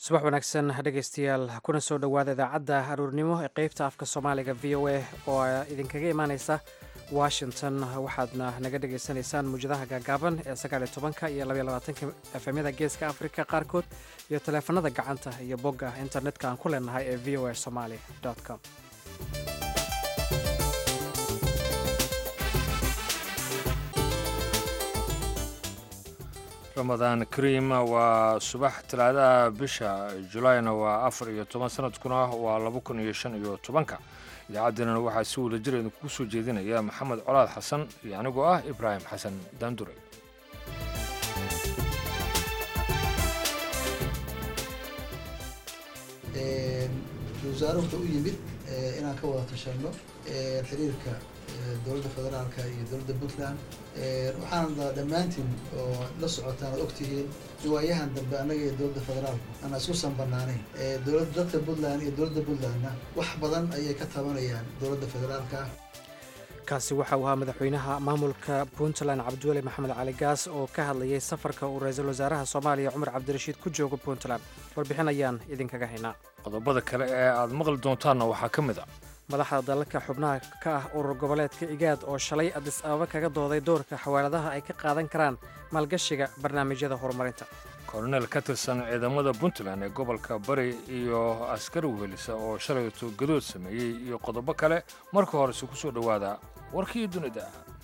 subax wanaagsan dhegaystayaal kuna soo dhowaada idaacadda aruurnimo ee qeybta afka soomaaliga v o a oo idinkaga imaaneysa washington waxaadna naga dhegaysanaysaan muwjadaha gaagaaban ee sagaaliyo tobanka iyo labaiyo labaatanka efemyada geeska afrika qaarkood iyo taleefanada gacanta iyo bogga internetka aan ku leenahay ee v o a somaali com ramadaan kariim waa subax talaadaha bisha julaayna waa afar iyo toban sanadkuna waa laba kun iyo shan iyo tobanka idaacaddeenana waxaa si wada jir idinkugu soo jeedinaya maxamed colaad xasan iyo anigoo ah ibraahim xasan daandure wasaare wuxuu u yimid inaan ka wada tashanno xiriirka dowladda federaalka iyo dowladda puntland waxaana dhammaantiin oo la socotaan ad ogtihiin riwaayahan dambe annaga iyo dowladda federaalku aan isku sanbanaanayn dowlad dadka puntland iyo dowladda puntlandna wax badan ayay ka tabanayaan dowladda federaalka kaasi waxa uu ahaa madaxweynaha maamulka puntland cabdiweli maxamed cali gaas oo ka hadlayay safarka uu ra-iisul wasaaraha soomaaliya cumar cabdirashiid ku joogo puntland warbixin ayaan idinkaga haynaa qodobada kale ee aad maqli doontaanna waxaa ka mid a madaxda dalalka xubnaha ka ah urur goboleedka igaad oo shalay adis ababa kaga dooday doorka xawaaladaha ay ka qaadan karaan maalgashiga barnaamijyada horumarinta kolonel ka tirsan ciidamada puntland ee gobolka bari iyo askari wehelisa oo shalayto gadood sameeyey iyo qodobo kale marka horese ku soo dhowaada warkii dunida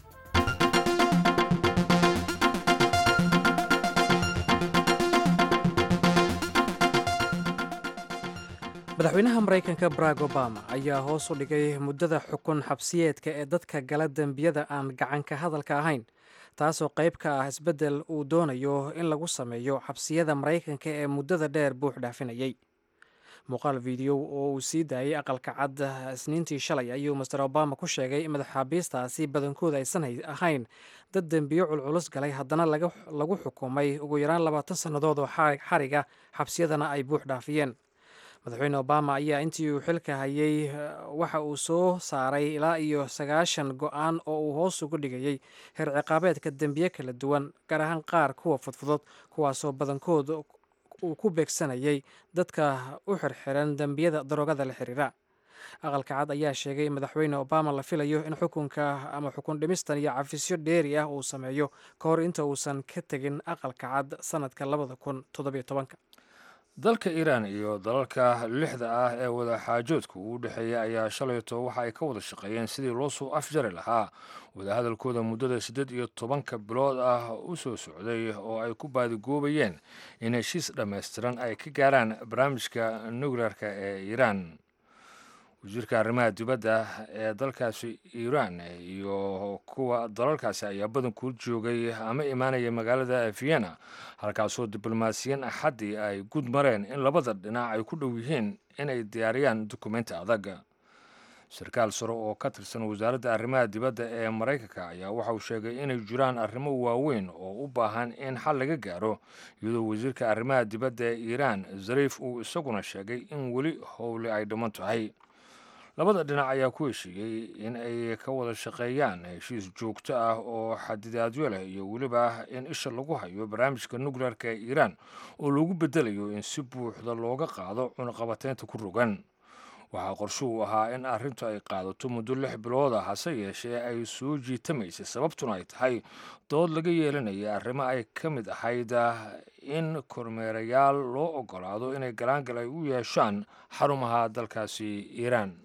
madaxweynaha maraykanka barack obama ayaa hoos u dhigay muddada xukun xabsiyeedka ee dadka gala dembiyada aan gacanka hadalka ahayn taasoo qayb ka ah isbeddel uu doonayo in lagu sameeyo xabsiyada maraykanka ee muddada dheer buux dhaafinayay muuqaal fideow oo uu sii daayay aqalka cad isniintii shalay ayuu master obama ku sheegay in madaxaabiistaasi badankooda aysan ahayn dad dembiyo culculus galay haddana lagu xukumay ugu yaraan labaatan sannadood oo xariga xabsiyadana ay buux dhaafiyeen madaxweyne obama ayaa intii uu xilka hayay waxa uu soo saaray ilaa iyo sagaashan go-aan oo uu hoos ugu dhigayay heer ciqaabeedka dembiye kala duwan gaar ahaan qaar kuwa fudfudud kuwaasoo badankood uu ku beegsanayay dadka u xirxiran dembiyada daroogada la xiriira aqalka cad ayaa sheegay in madaxweyne obama la filayo in xukunka ama xukun dhimistan iyo cafisyo dheeri ah uu sameeyo ka hor inta uusan ka tegin aqalka cad sanadka labada kun toddobiyo tobanka dalka iiraan iyo dalalka lixda ah ee wadaxaajoodka uu dhexeeya ayaa shalayto waxa ay ka wada shaqeeyeen sidii loo soo afjari lahaa wadahadalkooda muddada siddeed iyo tobanka bilood ah u soo socday oo ay ku baadigoobayeen in heshiis dhammaystiran ay ka gaaraan barnaamijka nukleerka ee iiraan wasiirka arrimaha dibadda ee dalkaasi iiraan iyo kuwa dalalkaasi ayaa badanku joogay ama imaanaya magaalada vienna halkaasoo diblomaasiyiin axaddii ay gud mareen in labada dhinac ay ku dhow yihiin inay diyaariyaan dukumenti adag sarkaal sare oo ka tirsan wasaaradda arrimaha dibadda ee maraykanka ayaa waxa uu sheegay inay jiraan arrimo waaweyn oo u baahan in xal laga gaaro iyadoo wasiirka arrimaha dibadda ee iiraan zariif uu isaguna sheegay in weli howli ay dhiman tahay labada dhinac ayaa ku heshiiyey in ay ka wada shaqeeyaan heshiis joogto ah oo xadidaadyo leh iyo weliba in isha lagu hayo barnaamijka nukleerka ee iiraan oo lagu bedelayo in si buuxda looga qaado cunaqabateynta ku rogan waxaa qorsho uu ahaa in arrintu ay qaadato muddo lix bilooda hase yeeshee ay soo jiitamaysay sababtuna ay tahay dood laga yeelanaya arrimo ay ka mid ahayd in kormeerayaal loo ogolaado inay galaangal ay u yeeshaan xarumaha dalkaasi iiraan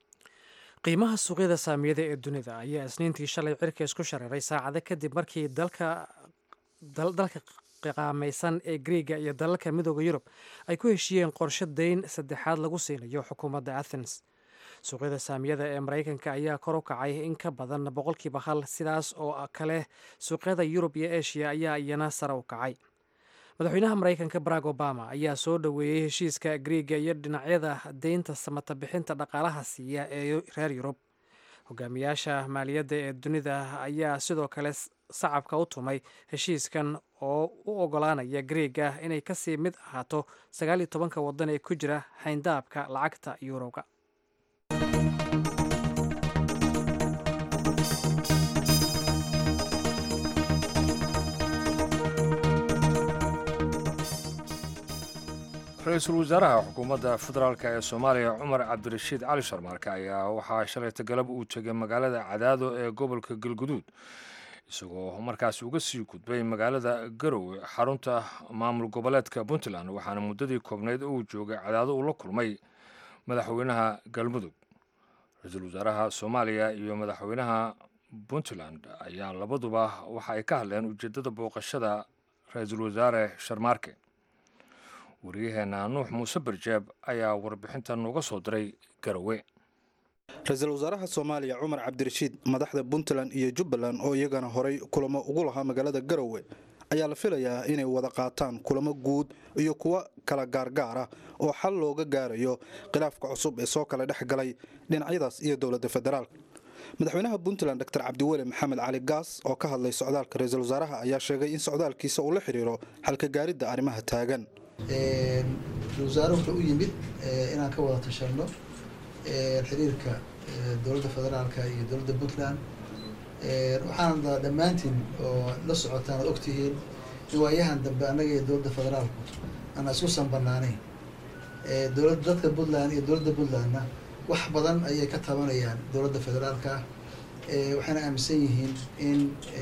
qiimaha suuqyada saamiyada ee dunida ayaa isniintii shalay cirka isku shareeray saacado kadib markii dalka dalka qaamaysan ee griega iyo dalalka midooda yurub ay ku heshiiyeen qorshe dayn saddexaad lagu siinayo xukuumadda athens suuqyada saamiyada ee maraykanka ayaa kor u kacay in ka badan boqolkiiba hal sidaas oo kale suuqyada yurub iyo eshiya ayaa iyana sare u kacay madaxweynaha maraykanka barack obama ayaa soo dhoweeyey heshiiska griega iyo dhinacyada deynta samata bixinta dhaqaalaha siiya ee reer yurub hogaamiyaasha maaliyadda ee dunida ayaa sidoo kale sacabka u tumay heshiiskan oo u ogolaanaya griega inay kasii mid ahaato sagaal iyo tobanka waddan ee ku jira hayndaabka lacagta yuroga ra-iisul wasaaraha xukuumadda federaalk ee soomaaliya cumar cabdirashiid cali sharmaarke ayaa waxaa shalayta galab uu tegay magaalada cadaado ee gobolka galguduud isagoo markaas uga sii gudbay magaalada garowe xarunta maamul goboleedka puntland waxaana muddadii koobnayd uu joogay cadaado uu la kulmay madaxweynaha galmudug ra-iisul wasaaraha soomaaliya iyo madaxweynaha puntland ayaa labaduba waxa ay ka hadleen ujeeddada booqashada ra-iisul wasaare sharmaarke wariyaheenna nuux muuse barjeeb ayaa warbixintan nooga soo diray garowe ra-iisul wasaaraha soomaaliya cumar cabdirashiid madaxda puntland iyo jubbaland oo iyagana horay kulamo ugu lahaa magaalada garowe ayaa la filayaa inay wada qaataan kulamo guud iyo kuwo kala gaargaar ah oo xal looga gaarayo khilaafka cusub ee soo kala dhex galay dhinacyadaas iyo dowladda federaalk madaxweynaha puntland dor cabdiweli maxamed cali gaas oo ka hadlay socdaalka ra-iisul wasaaraha ayaa sheegay in socdaalkiisa uu la xidhiiro xalka gaaridda arrimaha taagan ra-isul wasaare wuxuu u yimid inaan ka wada tashanno xiriirka dowladda federaalka iyo dowladda puntland waxaan dhammaantiin oo la socotaan ad ogtihiin in waayahan dambe annaga iyo dowladda federaalku aan isku sanbanaanayn dowlad dadka puntland iyo dowladda puntlandna wax badan ayay ka tabanayaan dowladda federaalka waxayna aaminsan yihiin in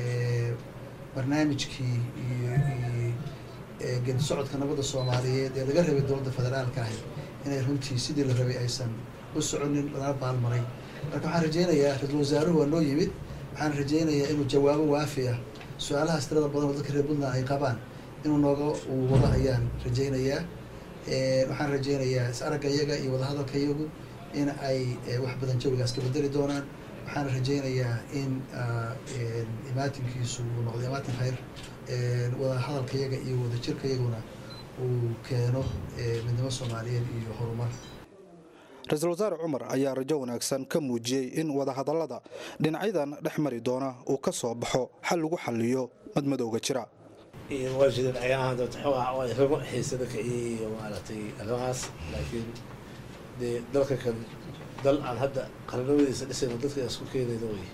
barnaamijkii iyo geedi socodka nabadda soomaaliyeed ee laga rabay dowladda federaalka ahi inay runtii sidii la rabay aysan u soconin lagana baalmaray marka waxaan rajeynayaa ra-iisul wasaaruhu waa noo yimid waxaan rajeynayaa inuu jawaabo waafi ah su-aalahaas tirada badan oo dadka reer puntland ay qabaan inuu nooga uu wado ayaan rajeynayaa waxaan rajeynayaa is aragga iyaga iyo wadahadalka iyagu in ay wax badan jawigaas ka bedeli doonaan waxaan rajeynayaa in imaatinkiisu uu noqdo imaatin khayr wada hadalka iyaga iyo wada jirka iyaguna uu keeno midnimo soomaaliyeed iyo horumar ra-iisul wasaare cumar ayaa rajo wanaagsan ka muujiyey in wadahadallada dhinacyadan dhex mari doona uu ka soo baxo xal lagu xaliyo madmadowga jira waa jireen ayaamahan doonta xoogaa waa rabo xiisada ka iyo maaragtay arrimahaas laakiin dee dalka kan dal aan hadda qaranimadiisa dhisayno dadka aan isku keenayno wey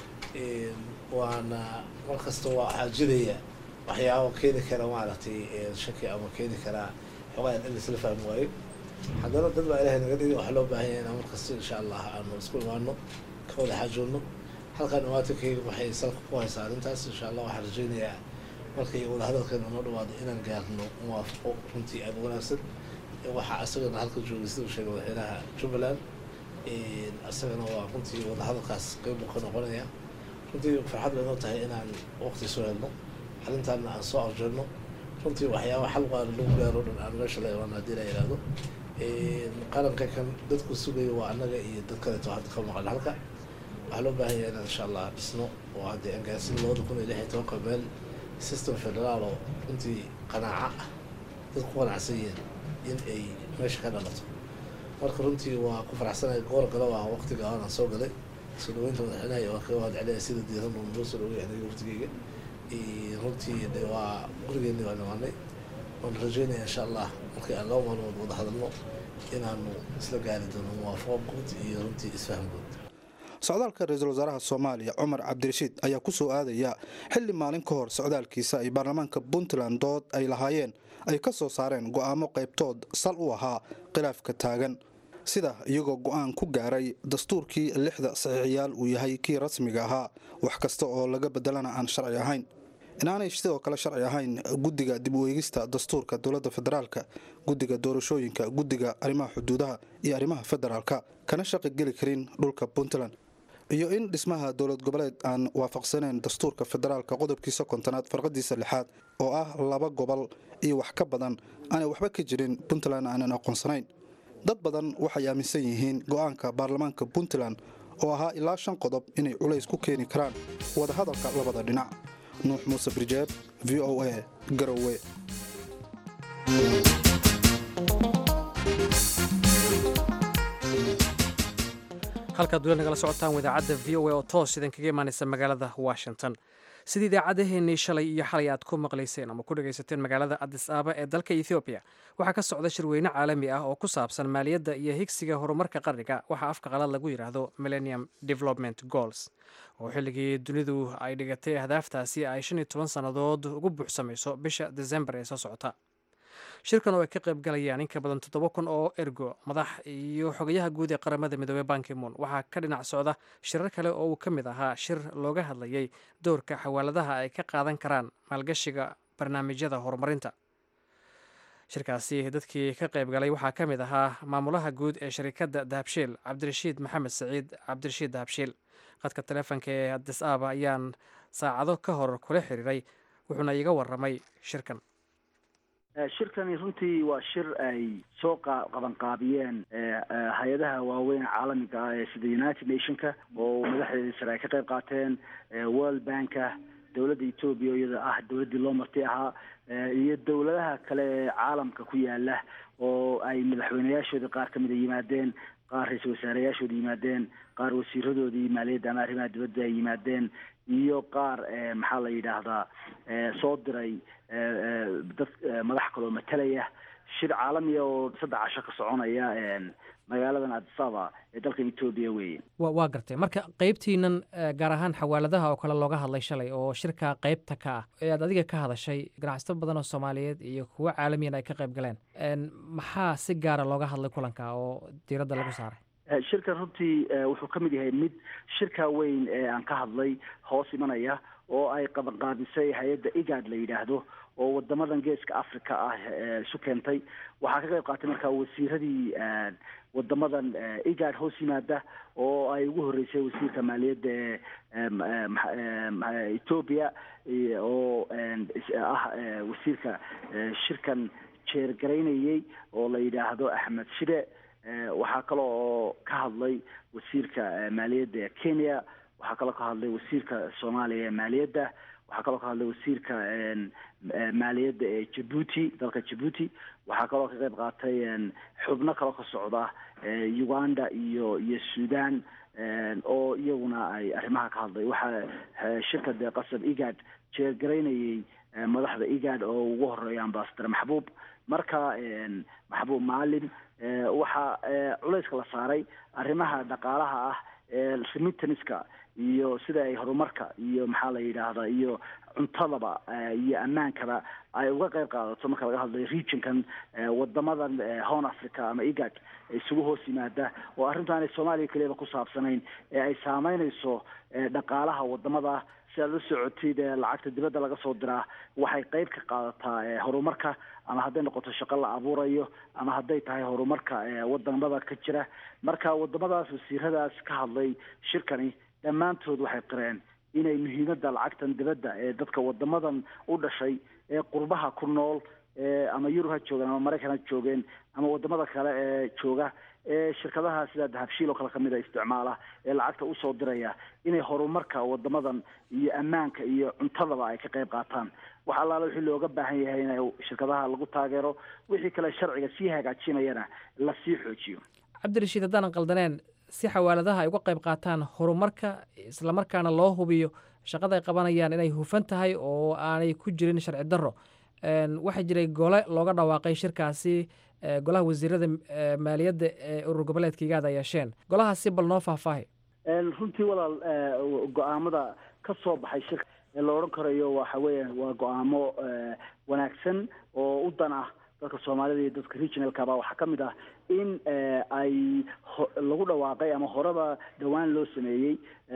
waana mar kasta waa waxaa jiraya waxyaabo keeni kara maaragtay shaki ama keeni karaa xoogaa in laisla fahmi waayo haddana dad baa ilahay naga dhigi waxaa loo baahan yahay inaan markasta insha allah aanu isku imaano ka wada xaajoonno halkaan imaatikayga waxay salka ku haysaa arrintaas insha allah waxaan rajeynayaa markay wadahadalkan noo dhawaado inaan gaarno muwaafaqo runtii aada wanaagsan waxaa isagana halka joogay sida uu sheegay madaxweynaha jubbaland isagana waa runtii wadahadalkaas qeyb buu ka noqonaya runtii farxad bay noo tahay inaan waqti soo helno arrintaana aan soo arjeerno runtii waxyaaba xal qaana lagu gaaro dhan aan meesha la imaano haddii la yidhaahdo qaranka kan dadku sugayo waa annaga iyo dad kaleeto hadda ka maqan halka waxaa loo baahan yahay inaan insha allah dhisno oo haddii aan gaarsin labada kun iyo lix iyo tobanka meel system federaal oo runtii qanaaco ah dad ku qanacsan yihiin in ay meesha ka dhalato marka runtii waa ku faraxsanaya goor galo ah waqtiga aanan soo galay soo dhaweynta madaxweynaha iyo waa kaga mahad celinaya sida diiran uu noo soo dhaweeyay aniga waqtigeyga runtii de waa gurigeeni waa nimaanay waan rajeynaya insha allah markii aan laba maalmood wada hadalno inaanu isla gaari doono muwaafaqo guud iyo runtii isfaham guud socdaalka ra-iisul wasaaraha soomaaliya cumar cabdirashiid ayaa ku soo aadaya xilli maalin ka hor socdaalkiisa ay baarlamaanka puntland dood ay lahaayeen ay ka soo saareen go'aamo qaybtood sal u ahaa khilaafka taagan sida iyagoo go'aan ku gaaray dastuurkii lixda saxiixiyaal uu yahay kii rasmiga ahaa wax kasta oo laga bedelana aan sharci ahayn inaanay sidoo kale sharci ahayn guddiga dib u eegista dastuurka dowladda federaalka guddiga doorashooyinka guddiga arrimaha xuduudaha iyo arrimaha federaalka kana shaqi geli karin dhulka puntland iyo in dhismaha dowlad goboleed aan waafaqsanayn dastuurka federaalka qodobkiisa kontonaad farqadiisa lixaad oo ah laba gobol iyo wax ka badan aanay waxba ka jirin puntland aanan aqoonsanayn dad badan waxay aaminsan yihiin go'aanka baarlamaanka puntland oo ahaa ilaa shan qodob inay culays ku keeni karaan wadahadalka labada dhinac nuux muuse birjeeb v o a garowe halkaad weli nagala socotaan wadaacadda v o a oo toos idin kaga imaanaysa magaalada washington sida idaacaddaheenii shalay iyo xalay aad ku maqlayseen ama ku dhegaysateen magaalada adis aaba ee dalka ethoobiya waxaa ka socda shirweyne caalami ah oo ku saabsan maaliyadda iyo higsiga horumarka qarniga waxaa afka qalaad lagu yidhaahdo millennium development goals oo xilligii dunidu ay dhigatay ahdaaftaasi ay shan iyo toban sannadood ugu buuxsamayso bisha desembar ee soo socota shirkan oo ay ka qayb galayaan in ka badan toddoba kun oo ergo madax iyo xogayaha guud ee qaramada midoobey bankimoon waxaa ka dhinac socda shirar kale oo uu ka mid ahaa shir looga hadlayay doorka xawaaladaha ay ka qaadan karaan maalgashiga barnaamijyada horumarinta shirkaasi dadkii ka qayb galay waxaa ka mid ahaa maamulaha guud ee sharikadda dahabshiil cabdirashiid maxamed saciid cabdirashiid dahabshiil khadka taleefonka ee adis aaba ayaan saacado ka hor kula xiriiray wuxuuna iga waramay shirkan shirkani runtii waa shir ay soo qabanqaabiyeen hay-adaha waaweyn caalamiga ah ee sida united nationka oo madaxdeeda sare ay ka qayb qaateen world banka dowladda etoobiya iyada ah dowladdii loo marti ahaa iyo dowladaha kale ee caalamka ku yaala oo ay madaxweyneyaashooda qaar kamid a yimaadeen qaar ra-iisul wasaareyaashooda yimaadeen qaar wasiiradoodii maaliyadda ama arrimaha dibadda ay yimaadeen iyo qaar maxaa la yidhaahdaa soo diray dad madax kaloo matalaya shir caalamiya oo saddex casho ka soconaya magaaladan adisaba ee dalkan etoobiya weeye wa waa gartay marka qeybtiinan gaar ahaan xawaaladaha oo kale looga hadlay shalay oo shirka qeybta ka ah ee aad adiga ka hadashay ganacsato badan oo soomaaliyeed iyo kuwo caalamiyan ay ka qayb galeen maxaa si gaara looga hadlay kulanka oo diiradda lagu saaray shirkan runtii wuxuu ka mid yahay mid shirka weyn ee aan ka hadlay hoos imanaya oo ay qabanqaabisay hay-adda igad la yidhaahdo oo wadamadan geeska africa ah isu keentay waxaa ka qayb qaatay markaa wasiiradii wadamadan igad hoos yimaada oo ay ugu horeysay wasiirka maaliyadda ee ethoobia oo ah wasiirka shirkan jeergaraynayey oo la yidhaahdo axmed shide waxaa kale oo ka hadlay wasiirka maaliyadda ee kenya waxaa kaloo ka hadlay wasiirka soomaaliya ee maaliyadda waxaa kaloo ka hadlay wasiirka maaliyadda ee jabuuti dalka jabuuti waxaa kaloo ka qayb qaatay xubno kaloo ka socda uganda iyo iyo sudan oo iyaguna ay arrimaha ka hadlay waxaa shirka dee qasab igad jeergaraynayey madaxda igad oo ugu horeeya ambasador maxbuub marka maxbuub maalim waxaa culayska la saaray arrimaha dhaqaalaha ah remittanska iyo sida ay horumarka iyo maxaa la yidhaahdaa iyo cuntadaba iyo ammaankaba ay uga qayb qaadato marka laga hadlayo regionkan wadamadan horn africa ama igad isugu hoos yimaada oo arrintu aanay soomaaliya keliyaba ku saabsanayn ee ay saameynayso dhaqaalaha wadamada si aad la socotid lacagta dibadda laga soo diraa waxay qayb ka qaadataa horumarka ama hadday noqoto shaqo la abuurayo ama hadday tahay horumarka wadamada ka jira marka wadamadaas wasiiradaas ka hadlay shirkani dhammaantood waxay qireen inay muhiimadda lacagtan dibadda ee dadka wadamadan u dhashay ee qurbaha ku nool ama yurub ha joogeen ama maraykan ha joogeen ama wadamada kale ee jooga ee shirkadaha sida dahabshiil oo kale kamid a isticmaala ee lacagta usoo diraya inay horumarka wadamadan iyo ammaanka iyo cuntadaba ay ka qayb qaataan wax allaala wixii looga baahan yahay in shirkadaha lagu taageero wixii kale sharciga sii hagaajinayana lasii xoojiyo cabdirashiid haddaanan qaldaneen si xawaaladaha ay uga qayb qaataan horumarka islamarkaana loo hubiyo shaqada ay qabanayaan inay hufan tahay oo aanay ku jirin sharci darro waxaa jiray gole looga dhawaaqay shirkaasi golaha wasiirada maaliyadda ee urur goboleedka igaad ay yeesheen golahaasi bal noo faahfaahi runtii walaal go-aamada ka soo baxay shirka ee la odhan karayo waxa weya waa go-aamo wanaagsan oo u dan ah dadka soomaalida iyo dadka regionalkaba waxaa ka mid ah in ay lagu dhawaaqay ama horeba dhowaan loo sameeyey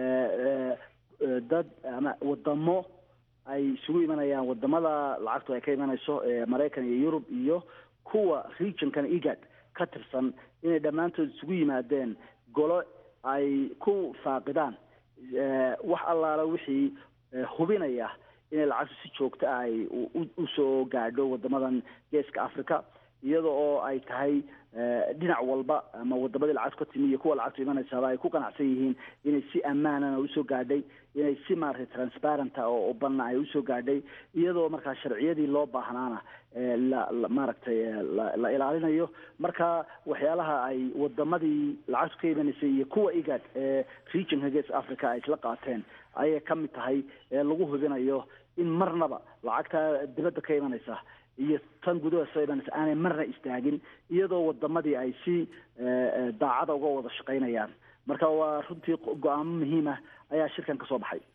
dad ama wadamo ay isugu imanayaan wadamada lacagtu ay ka imanayso maraykan iyo yurub iyo kuwa regionkan igad ka tirsan inay dhammaantood isugu yimaadeen golo ay ku faaqidaan wax allaala wixii hubinaya inay lacagtu si joogto ah ay usoo gaadho wadamadan geeska africa iyada oo ay tahay dhinac walba ama wadamadii lacagtu ka timi iyo kuwa lacagtu imanaysaaba ay ku qanacsan yihiin inay si ammaanana usoo gaadhay inay si maaragtay transparenta oo ubanna ay usoo gaadhay iyadoo markaa sharciyadii loo baahnaana la maaragtay la ilaalinayo marka waxyaalaha ay wadamadii lacagtu ka imanaysay iyo kuwa igad ee regionka geeska africa ay isla qaateen ayay ka mid tahay ee lagu hubinayo in marnaba lacagta dibadda ka imanaysa iyo tan gudaha soo imanaysa aanay marna istaagin iyadoo wadamadii ay si daacada uga wada shaqaynayaan marka waa runtii go-aamo muhiima ayaa shirkan ka soo baxay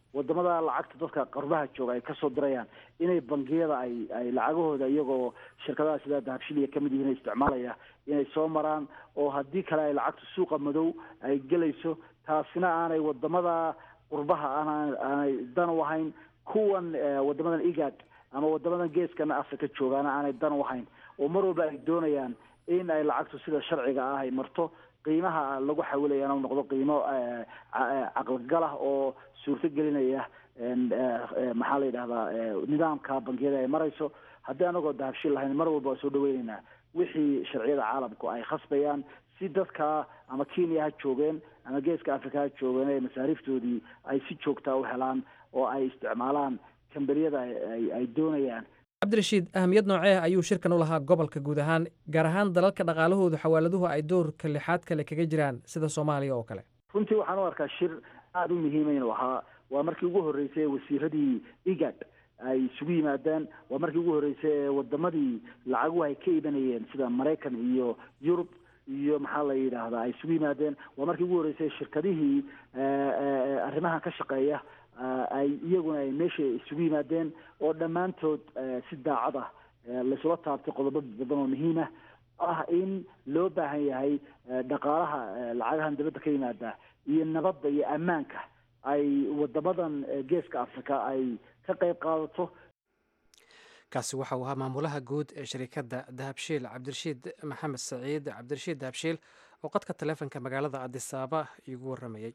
wadamada lacagta dadka qarbaha jooga ay kasoo dirayaan inay bangiyada ay ay lacagahooda iyagoo shirkadaha sida dahabshiliya kamid yihiin isticmaalaya inay soo maraan oo haddii kale ay lacagtu suuqa madow ay gelayso taasina aanay wadamada qurbaha aan aanay dan u ahayn kuwan wadamadan igad ama wadamadan geeskan africa joogaana aanay dan u ahayn oo mar walba ay doonayaan in ay lacagtu sida sharciga ah ay marto qiimaha lagu xawilayana u noqdo qiimo caqligal ah oo suurto gelinaya maxaa la yidhahdaa nidaamka bangiyada ay marayso haddii anagoo dahabshil lahayn mar walba waa soo dhaweyneynaa wixii sharciyada caalamku ay khasbayaan si dadka ama kenya ha joogeen ama geeska africa ha joogeen ee masaariiftoodii ay si joogtaa u helaan oo ay isticmaalaan kambaniyada ay doonayaan cabdirashiid ahamiyad noocee ayuu shirkan u lahaa gobolka guud ahaan gaar ahaan dalalka dhaqaalahoodu xawaaladuhu ay doorka lixaad kale kaga jiraan sida soomaaliya oo kale runtii waxaan u arkaa shir aada u muhiima inuu ahaa waa markii ugu horreysay wasiiradii igad ay isugu yimaadeen waa markii ugu horreysay ee wadamadii lacaguhu ay ka ibanayeen sida maraykan iyo yurub iyo maxaa la yidhaahdaa ay isugu yimaadeen waa markii ugu horreysay shirkadihii arrimahan ka shaqeeya ay iyaguna ay meesha isugu yimaadeen oo dhammaantood si daacad ah laysula taabtay qodobo badan oo muhiim ah ah in loo baahan yahay dhaqaalaha lacagahan dibadda ka yimaada iyo nabadda iyo ammaanka ay wadamadan geeska africa ay ka qayb qaadato kaasi waxa uu ahaa maamulaha guud ee shirikadda dahabshiil cabdirashiid maxamed saciid cabdirashiid dahabshiil oo qadka taleefonka magaalada adisaaba iigu waramayey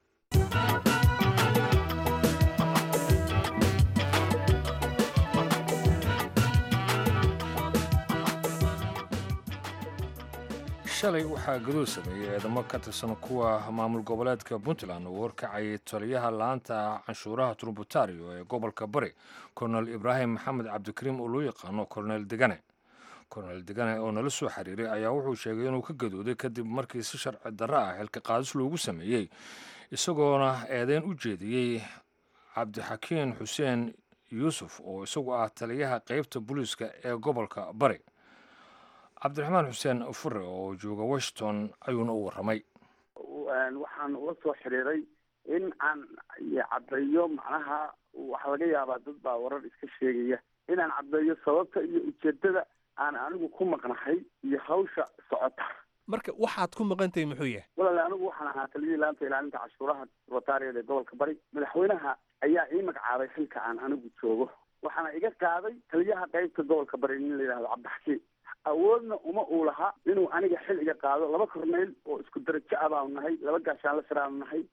shalay waxaa gaduud sameeyey eedamo ka tirsan kuwa maamul goboleedka puntland uu horkacayay taliyaha laanta canshuuraha turbutario ee gobolka bari kornel ibraahim maxamed cabdikariim oo loo yaqaano kornel degane kornel degane oo nala soo xiriiray ayaa wuxuu sheegay inuu ka gadooday kadib markii si sharci darro ah xilka qaadis loogu sameeyey isagoona eedeyn u jeediyey cabdixakiin xuseen yuusuf oo isagu ah taliyaha qeybta booliiska ee gobolka bari cabdiraxmaan xuseen fure oo jooga washington ayuuna u warramay waxaan ula soo xiriiray in aan caddeeyo macnaha waxaa laga yaabaa dad baa warar iska sheegaya inaan caddeeyo sababta iyo ujeedada aan anigu ku maqnahay iyo hawsha socota marka waxaad ku maqantahay muxuu yahay walaale anigu waxaan ahaa taliyihii laanta ilaalinta cashuuraha rotaariyada ee gobolka bari madaxweynaha ayaa ii magacaabay xilka aan anigu joogo waxaana iga qaaday taliyaha qeybta gobolka bari nin la yidhahdo cabdixakiin awoodna uma uu lahaa inuu aniga xil iga qaado laba korneyl oo isku darajo ah baanu nahay laba gaashaanla siraanu nahay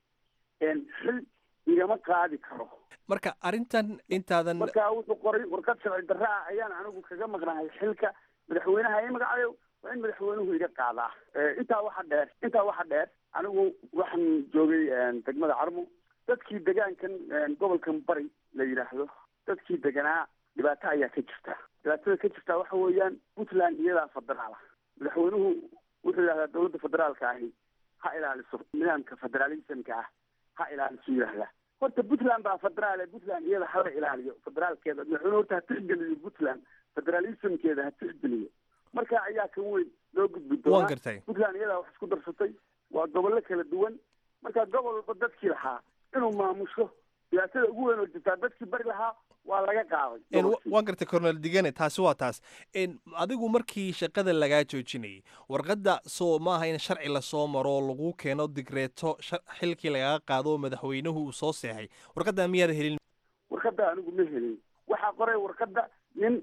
xil igama qaadi karo marka arrintan intaadan marka wuxuu qoray warqad sharci darro ah ayaan anigu kaga maqnahay xilka madaxweynaha ii magacayo waa in madaxweynuhu iga qaadaa intaa waxa dheer intaa waxa dheer anigu waxaan joogay degmada carmo dadkii degaankan gobolkan bari la yidhaahdo dadkii deganaa dhibaato ayaa ka jirta dhibaatada ka jirta waxa weeyaan puntland iyadaa federaal ah madaxweynuhu wuxuu yidhahdaa dowladda federaalka ahi ha ilaaliso nidaamka federaalismka ah ha ilaaliso yidhahdaa horta puntland baa federaal ee puntland iyada hala ilaaliyo federaalkeeda madaxweyne horta ha tixgeliyo puntland federalismkeeda ha tixgeliyo marka ayaa kan weyn loo gudbi doonaa gartay puntland iyadaa wax isku darsatay waa gobollo kala duwan marka gobol walba dadkii lahaa inuu maamusho dhibaatada ugu weyn oo jirtaa dadkii bari lahaa waa laga qaaday waan gartay cornel digane taasi waa taas adigu markii shaqada lagaa joojinayay warqadda soo maaha in sharci lasoo maro lagu keeno digreeto xilkii lagaga qaado oo madaxweynuhu uu soo seexay warqadda miyaad helin warqadda anigu ma helin waxaa qoray warqadda nin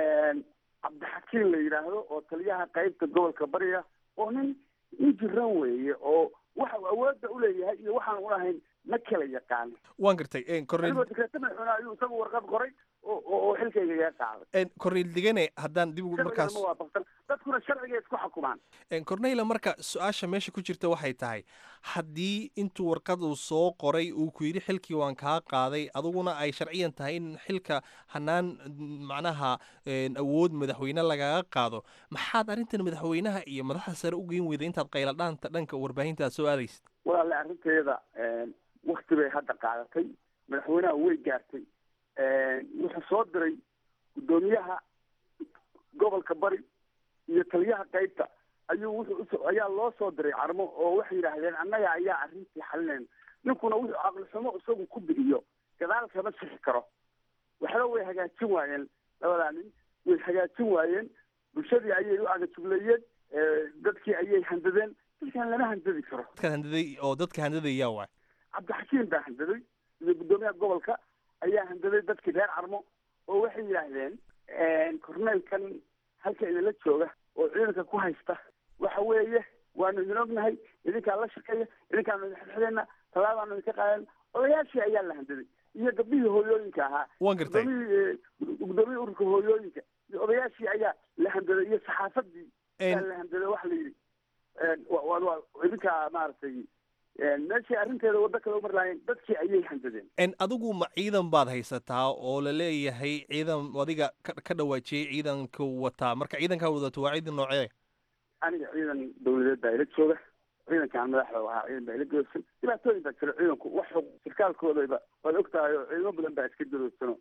cabdixakiin la yidhaahdo oo taliyaha qeybta gobolka bariga oo nin nin jiran weeye oo waxa uu awoodda uleeyahay iyo waxaan ulahayn ma kala yaqaan waan gartay anigoo digreeto madaxweyne ayuu isagu warqad qoray oo oo xilkayga iga qaaday cornel digane haddaan dib ugu markaas ma waafaqsan dadkuna sharciga isku xukumaan cornela marka su-aasha meesha ku jirta waxay tahay haddii intuu warqad uu soo qoray uu ku yidhi xilkii waan kaa qaaday aduguna ay sharciyan tahay in xilka hanaan macnaha awood madaxweyne lagaga qaado maxaad arrintan madaxweynaha iyo madaxda sare u geyn weyda intaad qayladhaanta dhanka warbaahinta aad soo aadaysid walaale arrinteeda wakti bay hadda qaadatay madaxweynaha way gaartay wuxuu soo diray guddoomiyaha gobolka bari iyo taliyaha qeybta ayuu wuxuu ayaa loo soo diray carmo oo waxay yidhaahdeen annaga ayaa arrintii xalinayna ninkuna wuxuu caqli xumo isagu ku bixiyo gadaal kama sixi karo waxba way hagaajin waayeen labadaa nin way hagaajin waayeen bulshadii ayay u agajugleeyeen dadkii ayay handadeen dadkan lama handadi karo dadka handaday oo dadka handadaya waay cabdixakiim baa handaday iyo guddoomiyaha gobolka ayaa handaday dadkii reer carmo oo waxay yidhaahdeen korneylkan halka idinla jooga oo ciidanka ku haysta waxa weeye waanu idin ognahay idinkaa la shaqeeya idinkaanu idin xidxidayna talaabaanu idinka qaadan odayaashii ayaa la handaday iyo gabdhihii hooyooyinka ahaa waan gartay gudoomiyii gudoomiyii ururka hooyooyinka iyo odayaashii ayaa la handaday iyo saxaafadii ayaa la handaday waxa la yidhi wa wa idinkaa maaragtay meeshii arrinteeda waddo kale umar lahayn dadkii ayay handadeen n adigu ma ciidan baad haysataa oo la leeyahay ciidan adiga ka ka dhawaajiyey ciidanka wataa marka ciidankaa wadato waa ciidan noocee aniga ciidan dawladeed baa ila jooga ciidankaan madaxda ahaa ciidan baa ila goodsan dhibaatooyin baa jira ciidanku wax sarkaalkoodaba waad og tahay oo ciidamo badan baa iska gadoodsano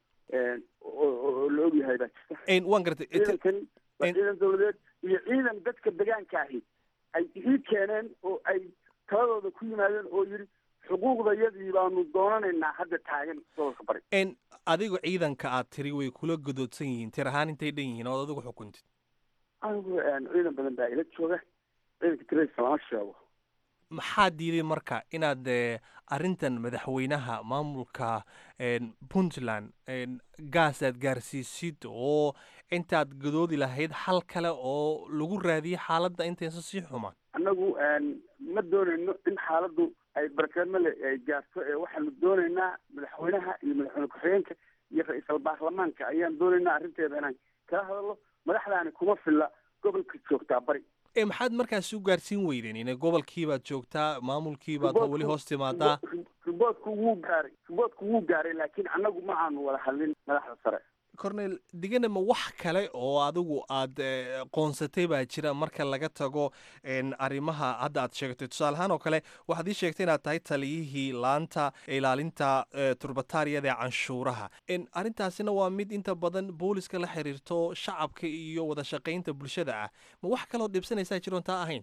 oo la ogyahay baa jirta waan gartay ciidankani waa ciidan dawladeed iyo ciidan dadka degaanka ahi ay ii keeneen oo ay taladooda ku yimaadeen oo yidhi xuquuqdayadii baanu doonanaynaa hadda taagan gobolka bari n adigu ciidanka aad tiri way kula godoodsan yihiin tir ahaan intay dhan yihiin ood adigu xukuntid anigu ciidan badan baa ila jooga ciidanka tiradiisa lama sheego maxaa diiday marka inaad arrintan madaxweynaha maamulka puntland gaas aad gaarsiisid oo intaad gadoodi lahayd hal kale oo lagu raadiyay xaaladda intaysan sii xumaan annagu ma doonayno in xaaladdu ay barkeedmale ay gaarto ee waxaanu doonaynaa madaxweynaha iyo madaxweyne ku-xigeenka iyo ra-iisal baarlamaanka ayaan doonaynaa arrinteeda inaan kala hadalno madaxdaani kuma filla gobolka joogtaa bari e maxaad markaas u gaarsiin weydeen ina gobolkii baad joogtaa maamulkii baad weli hoos timaadaa riboodku wuu gaaray riboodku wuu gaaray laakiin annagu ma aanu wada hadlin madaxda sare cornel digana ma wax kale oo adigu aad qoonsatay baa jira marka laga tago arrimaha hadda aad sheegtay tusaale ahaan oo kale waxaad ii sheegtay inaad tahay taliyihii laanta ilaalinta turbataariyada ee canshuuraha arrintaasina waa mid inta badan booliska la xiriirto shacabka iyo wada shaqaynta bulshada ah ma wax kaloo dhibsanaysaa jiroon taa ahayn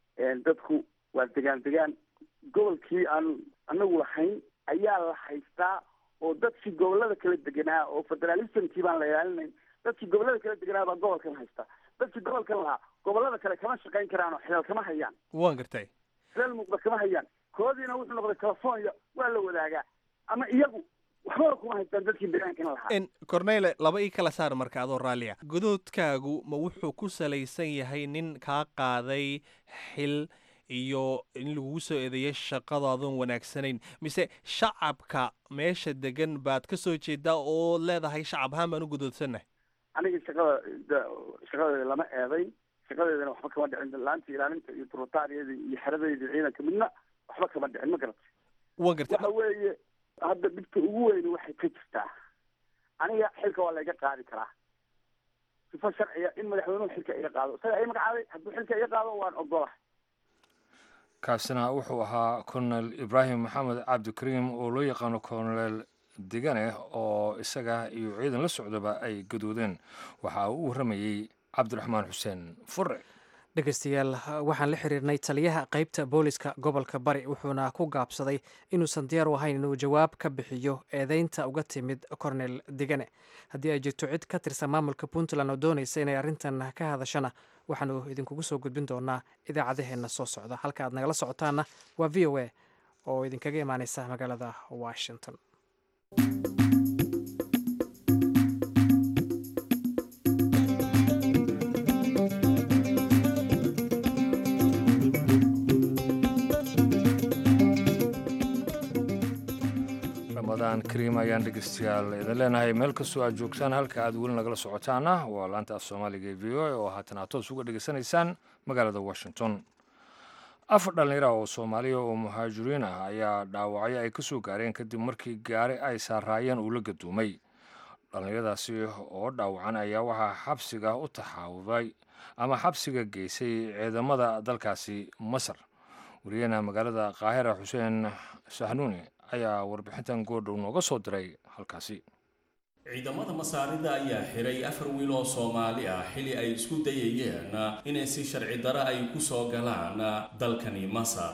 dadku waa degaan degaan gobolkii aanu anagu lahayn ayaa la haystaa oo dadkii gobolada kala deganaa oo federalismkii baan la ilaalinayn dadkii gobolada kala deganaa baa gobolkan haysta dadkii gobolkan lahaa gobolada kale kama shaqayn karaan oo xilal kama hayaan waan gartay xilal muuqda kama hayaan koodiina wuxuu noqday california waa la wadaagaa ama iyagu waxbaba kuma haystaan dadkii degaankan lahaa cornele laba ii kala saar marka adoo raalliya godoodkaagu ma wuxuu ku salaysan yahay nin kaa qaaday xil iyo in lagugu soo eedeeyay shaqadaadoon wanaagsanayn mise shacabka meesha degan baad ka soo jeedaa oo leedahay shacab ahaan baan u godoodsannahay aniga shaqada shaqadeeda lama eedayn shaqadeedana waxba kama dhicin laanta ilaalinta iyo turutaariyadii iyo xeradayda ciidanka midna waxba kama dhicin ma garatay waan gartay waxa weeye hadda dhibta ugu weyni waxay ka jirtaa aniga xilka waa layga qaadi karaa sifo sharciya in madaxweynuhu xilka iga qaado isaga ay magacaabay hadduu xilka iga qaado waan ogolahay kaasina wuxuu ahaa colonel ibraahim maxamed cabdikariim oo loo yaqaano colonel digane oo isaga iyo ciidan la socdaba ay gadoodeen waxa uu u warramayey cabdiraxmaan xuseen fure dhegeystayaal waxaan la xiriirnay taliyaha qeybta booliska gobolka bari wuxuuna ku gaabsaday inuusan diyaar u ahayn inuu jawaab ka bixiyo eedeynta uga timid cornel digane haddii ay jirto cid ka tirsan maamulka puntland oo doonaysa inay arrintan ka hadashana waxaanu idinkugu soo gudbin doonaa idaacadaheenna soo socda halka aad nagala socotaana waa v o a oo idinkaga imaaneysa magaalada washington ramadaan kariim ayaan dhegeystayaal idin leenahay meel kastoo aad joogtaan halka aad weli nagala socotaana waa laanta af soomaaliga ee v o a oo haatan aad toos uga dhegeysanaysaan magaalada washington afar dhallinyara oo soomaaliya oo muhaajiriin ah ayaa dhaawacyo ay ka soo gaareen kadib markii gaari ay saaraayeen uu la gaduumay dhallinyaradaasi oo dhaawacan ayaa waxaa xabsiga u taxaawuday ama xabsiga geysay ciidamada dalkaasi masar wariyahena magaalada qaahira xuseen sahnuuni ayaa warbixintan goordhow nooga soo diray halkaasi ciidamada masaarida ayaa xiray afar wiil oo soomaali ah xili ay isku dayayeen inay si sharci daro ay ku soo galaan dalkani masar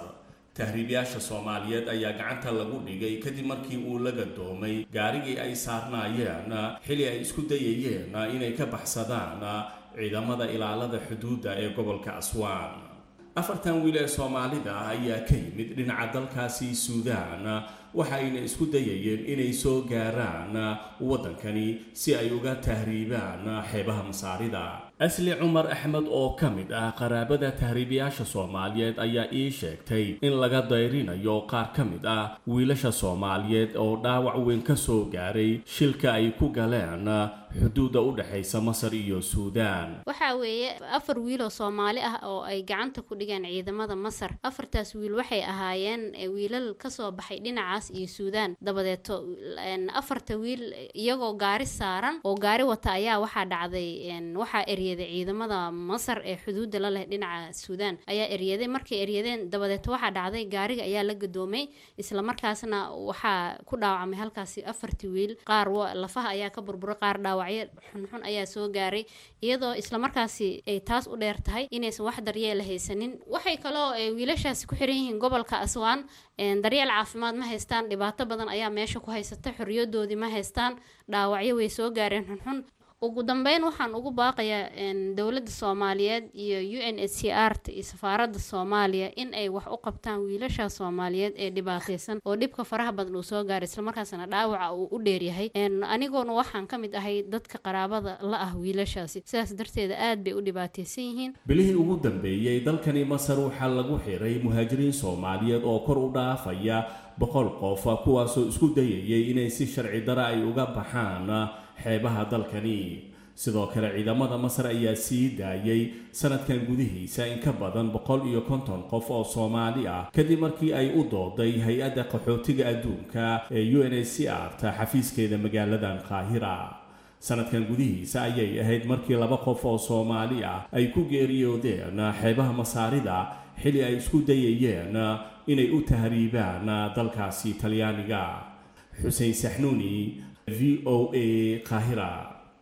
tahriibayaasha soomaaliyeed ayaa gacanta lagu dhigay kadib markii uu la gadoomay gaarigii ay saarnaayeen xili ay isku dayayeen inay ka baxsadaan ciidamada ilaalada xuduudda ee gobolka aswaan afartan wiil ee soomaalida ah ayaa ka yimid dhinaca dalkaasi suudaan waxa ayna isku dayayeen inay soo gaaraan waddankani si ay uga tahriibaan xeebaha masaarida asli cumar axmed oo ka mid ah qaraabada tahriibayaasha soomaaliyeed ayaa ii sheegtay in laga dayrinayo qaar ka mid ah wiilasha soomaaliyeed oo dhaawac weyn ka soo gaaray shilka ay ku galeen xuduudda u dhexaysa masar iyo suudaan waxaa weeye afar wiil oo soomaali ah oo ay gacanta ku dhigeen ciidamada masar afartaas wiil waxay ahaayeen wiilal kasoo baxay dhinacaas iyo suudaan dabadeeto afarta wiil iyagoo gaari saaran oo gaari wata ayaa waxaa dhacday waxaa eryaday ciidamada masar ee xuduudda la leh dhinaca suudaan ayaa eryaday markay eryadeen dabadeeto waxaa dhacday gaariga ayaa la gadoomay islamarkaasna waxaa ku dhaawacmay halkaasi afartii wiil qaar lafaha ayaa ka burburay qaar dhaawacyo xunxun ayaa soo gaaray iyadoo islamarkaasi ay taas u dheer tahay inaysan wax daryeela haysanin waxay kaloo wiilashaasi ku xiran yihiin gobolka aswaan daryeel caafimaad ma haystaan dhibaato badan ayaa meesha ku haysata xorriyadoodii ma haystaan dhaawacyo way soo gaareen xunxun ugu dambeyn waxaan ugu baaqayaa dowladda soomaaliyeed iyo u n h c r t iyo safaaradda soomaaliya in ay wax u qabtaan wiilasha soomaaliyeed ee dhibaataysan oo dhibka faraha badan uu soo gaaray islamarkaasna dhaawaca uu u dheeryahay anigoona waxaan ka mid ahay dadka qaraabada la ah wiilashaasi sidaas darteeda aad bay u dhibaataysan yihiin bilihii ugu dambeeyey dalkani masar waxaa lagu xiray muhaajiriin soomaaliyeed oo kor u dhaafaya boqol qof kuwaasoo isku dayayay inay si sharci dara ay uga baxaan xeebaha dalkani sidoo kale ciidamada masar ayaa sii daayay sanadkan gudihiisa in ka badan boqol iyo konton qof oo soomaali ah kadib markii ay u dooday hay-adda qaxootiga adduunka ee u n h c r ta xafiiskeeda magaaladan qaahira sanadkan gudihiisa ayay ahayd markii laba qof oo soomaali ah ay ku geeriyoodeen xeebaha masaarida xili ay isku dayayeen inay u tahriibaan dalkaasi talyaaniga xuseen saxnuuni v o a qaahira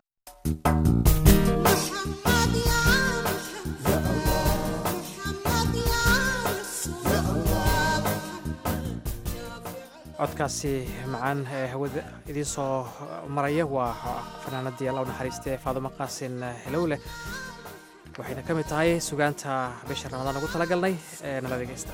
codkaasi macaan ee hawada idiin soo maraya waa fanaanadii alla u naxariista ee faadumo qaasin helowleh waxayna ka mid tahay sugaanta bisha ramadaan ugu talagalnay ee nala dhegeysta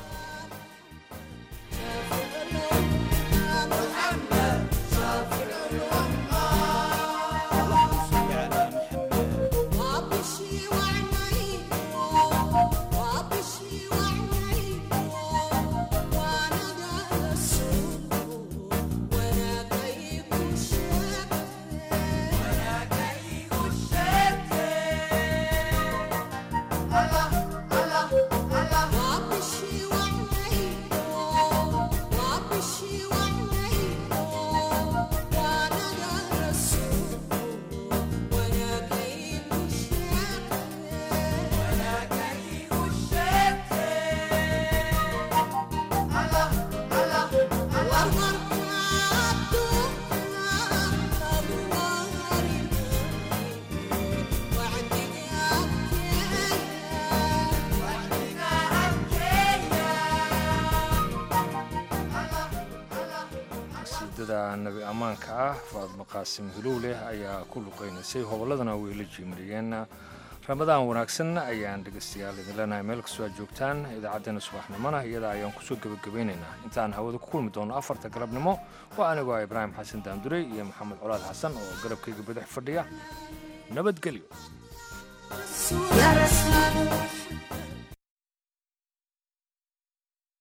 nabi ammaanka ah faadmo qaasim hilowleh ayaa ku luqaynaysay hobolladana way la jiimriyeen ramadaan wanaagsan ayaan dhegaystayaal idin leenahay meel kastoo aad joogtaan idaacaddeenna subaxnimona iyada ayaan kusoo gebagabaynaynaa intaan hawada ku kulmi doono afarta galabnimo waa anigoo ah ibraahim xasan daandurey iyo maxamed colaad xasan oo garabkayga badax fadhiya nabadgelyo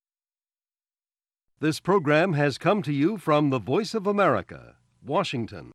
This program has come to you from the Voice of America, Washington.